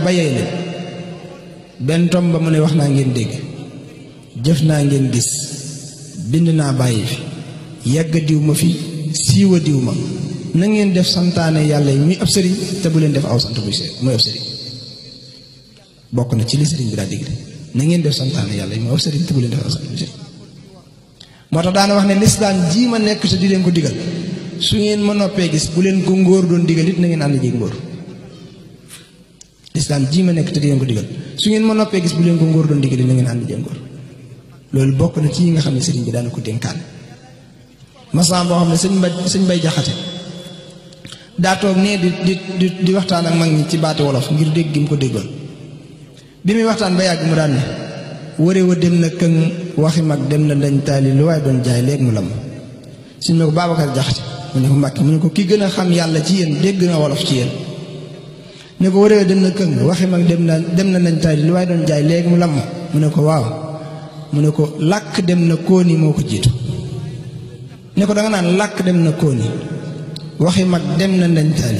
ba yey leen benn tom ba mu ne wax naa ngeen dégg jëf naa ngeen gis bind naa bàyyi fi yàgg diw ma fi siiwa diw ma na ngeen def santaane yàlla yi muy ab sëriñ te bu leen def aw sant muy muy ab sëriñ bokk na ci li sëriñ bi daa digle na ngeen def santaane yàlla yi muy ab sëriñ te bu leen def aw sant muy sëriñ moo tax daana wax ne lislaam jii ma nekk te di leen ko digal su ngeen ma noppee gis bu leen ko ngóor doon digal it na ngeen ànd jéeg ngóor lislaam jii ma nekk te di leen ko digal su ngeen ma noppee gis bu leen ko ngóor doon digal it na ngeen ànd jéeg ngóor loolu bokk na ci yi nga xam ne sëriñ bi daana ko dénkaan masam boo xam ne sëñ mbay sëñ bay jaxate daa toog nee di di di waxtaan ak mag ñi ci baati wolof ngir dégg gi mu ko déggoon bi muy waxtaan ba yàgg mu daan ne wëre wa dem na këng waxi mag dem na dañ taali lu waaye doon jaay léegi mu lam suñ ne ko Babacar jaxate mu ne ko Mbàkke mu ne ko ki gën a xam yàlla ci yéen dégg na wolof ci yéen ne ko wëre wa dem na këng waxi mag dem na dem na dañ taali lu waaye doon jaay léegi mu lam mu ne ko waaw mu ne ko làkk dem na kóoni moo ko jiitu ne ko danga naan làkk dem na kóoni waxi mag dem na ndañ taali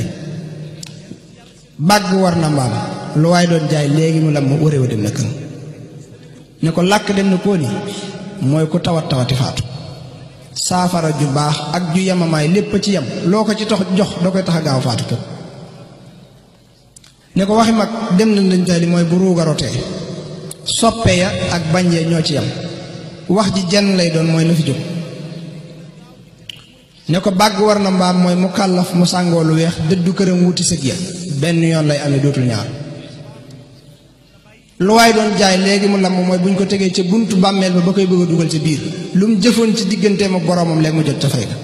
bàgg war na mbaam lu waaye doon jaay léegi mu lam wëre wa dem na këng ne ko làkk dem na kóoni mooy ku tawat tawati faatu saafara ju baax ak ju yemamaay lépp ci yem loo ko ci tax jox da koy tax a gaaw faatu képp ne ko waxi mag dem na ndañ taali mooy bu ruugarotee soppe ya ak bañ ya ñoo ci yem wax ji jenn lay doon mooy na fi jóg ne ko bàgg war na mbaam mooy mu kàllaf mu sàngoo lu weex dëddu këram wuti sëg ya benn yoon lay amee dootul ñaar lu waay doon jaay léegi mu lamb mooy bu ñu ko tegee ca buntu bàmmeel ba ba koy bëgg a dugal ca biir lu mu jëfoon ci digganteem ak boroomam léegi mu jot ca fay ga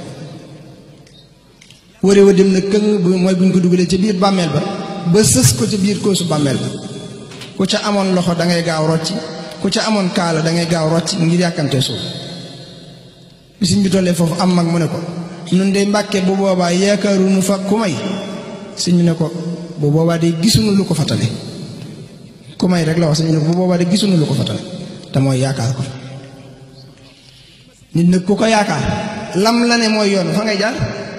wëre wa dem na këng mooy bu ñu ko dugalee ca biir bàmmeel ba ba sës ko ca biir koosu bàmmeel ba ku ca amoon loxo da ngay gaaw rocci ku ca amoon kaala da ngay gaaw rocci ngir yàkkante suuf bisiñ bi tollee foofu am mag mu ne ko nun de mbàkke bu boobaa yaakaaruñu fa ku may sëñ bi ne ko bu boobaa de gisuñu lu ko fatale ku may rek la wax sëñ bi ne ko bu boobaa de gisuñu lu ko fatale te mooy yaakaar ko nit nag ku ko yaakaar lam la ne mooy yoon fa ngay jaar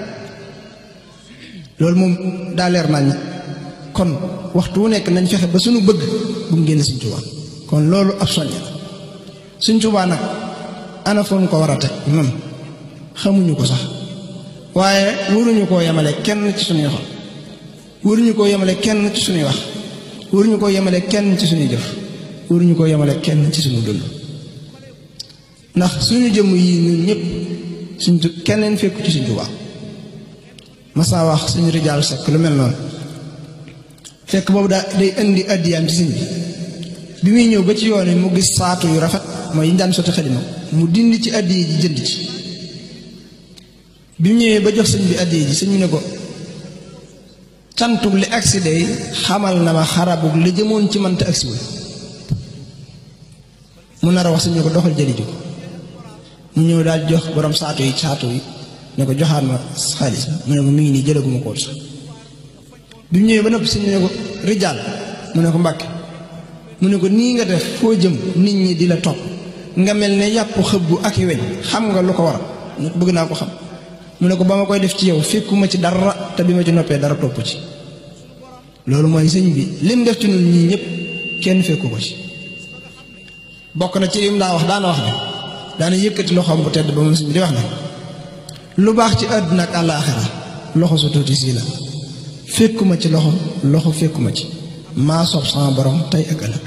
loolu moom daa leer nañ kon waxtu wu nekk nañ fexe ba suñu bëgg bu mu génn Sëñ Tuubaa kon loolu ab soññe la Sëñ Tuubaa nag ana foon ko war a teg man xamuñu ko sax waaye waruñu koo yemale kenn ci suñuy xol waruñu koo yemale kenn ci suñuy wax waruñu koo yemale kenn ci suñuy jëf waruñu koo yemale kenn ci suñu dund ndax suñu jëmm yi ñun ñëpp suñ keneen fekku ci Sëñ Tuubaa masaa wax suñu rijaal sekk lu mel noonu fekk boobu daa day indi addiyaam ci sëñ bi bi muy ñëw ba ci yoon yi mu gis saatu yu rafet mooy yi ñu daan sotti xalima mu dindi ci addiya ji jënd ci bi mu ñëwee ba jox sëñ bi addiya ji sëñ bi ne ko cantug li agsi day xamal na ma xarabug li jëmoon ci manta agsiwul mu nar a wax sëñ ne ko doxal jëli ji ko mu ñëw daal jox borom saatu yi saatu yi ne ko joxaat ma xaalis mu ne ko mi ngi nii jëlaguma ko sax bi mu ñëwee ba noppi sëñ ne ko rijaal mu ne ko mbàkke mu ne ko nii nga def foo jëm nit ñi di la topp nga mel ne yàpp xëbbu ak i weñ xam nga lu ko war a bëgg naa ko xam mu ne ko ba ma koy def ci yow fekkuma ci dara te bi ma ci noppee dara topp ci loolu mooy sëñ bi lim def ci ñun ñii ñëpp kenn fekku ko ci bokk na ci lim daa wax daana wax ne daana yëkkati loxoom bu tedd ba moom sëñ bi di wax ne lu baax ci àdduna ak àllaaxira loxo su tuuti sii la fekkuma ci loxo loxo fekkuma ci maa sob sama borom tey ak ëllëg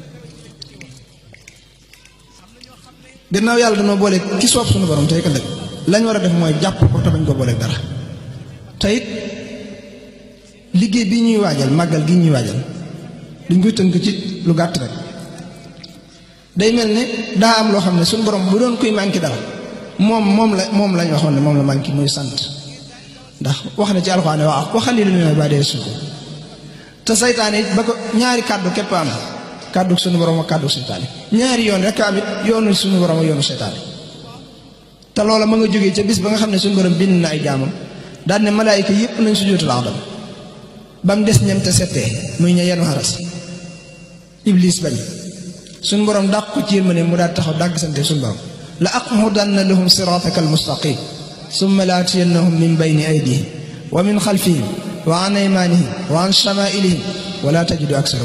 gannaaw yàlla dama boole ki soob suñu borom tey ak ëllëg lañ war a def mooy jàpp ko te bañ ko booleeg dara te it liggéey bi ñuy waajal màggal gi ñuy waajal duñ koy tënk ci lu gàtt rek day mel ne daa am loo xam ne suñu borom bu doon koy manqué dara moom moom la moom lañ waxoon ne moom la manqué muy sant ndax wax na ci alxuraan waa waxali lu ne ba dee suko te saytaane it ba ko ñaari kàddu képp am kàddu suñu borom ak kàddu seytaane ñaari yoon rek am it yoonu suñu borom ak yoonu seytaane te loola ma nga jógee ca bis ba nga xam ne suñu borom bind na ay jaamam daan ne malaayika yépp nañ sujjóotul aadama ba mu des ñem te settee muy ña yenu xaras iblis bañ suñu borom dàq ko ci yërmande mu daal taxaw dàgg sante suñu borom la aqudanna lahum sirataka almustaqim summa la atiyannahum min bayni aydihim wa min xalfihim wa an aymanihim wa an shamailihim wala tajidu aksarahum